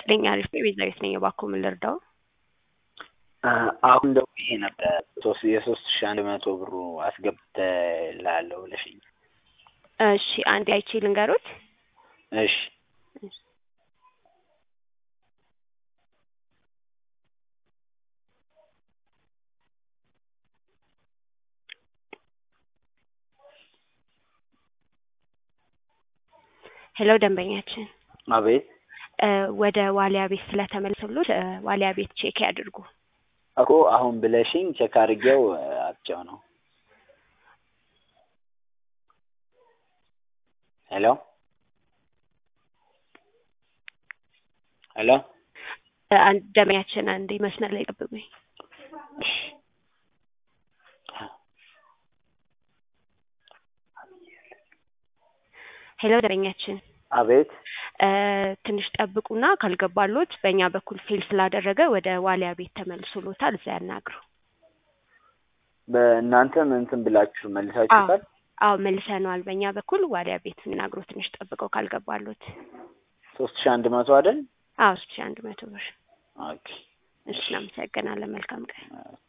ይስጥልኝ። አሪፍ ነው። ቤዛዊት ነኝ። እባክዎ ምን ልርዳው? አሁን ደውዬ ነበር ሶስት የሶስት ሺህ አንድ መቶ ብሩ አስገብተልሃለሁ ብለሽኝ። እሺ አንዴ አይቼ ልንገሮት። እሺ ሄሎ ደንበኛችን አቤት እ ወደ ዋሊያ ቤት ስለተመለሰሉት እ ዋሊያ ቤት ቼክ ያድርጉ። እኮ አሁን ብለሽኝ ቼክ አድርጌው አጥቼው ነው። ሄሎ ሄሎ እ አንድ ደንበኛችን አንዴ መስመር ላይ ጠብቁኝ። እሺ ሄሎ ደንበኛችን አቤት እ ትንሽ ጠብቁና ካልገባሎት በእኛ በኩል ፌል ስላደረገ ወደ ዋሊያ ቤት ተመልሶሎታል። እዛ ያናግሩ። በእናንተም እንትን ብላችሁ መልሳችሁታል? አዎ መልሰነዋል። በእኛ በኩል ዋሊያ ቤት እናግሩ። ትንሽ ጠብቀው ካልገባሎት። ሶስት ሺህ አንድ መቶ አይደል? አዎ ሶስት ሺህ አንድ መቶ ብር። ኦኬ እሺ እናመሰግናለን። መልካም ቀን።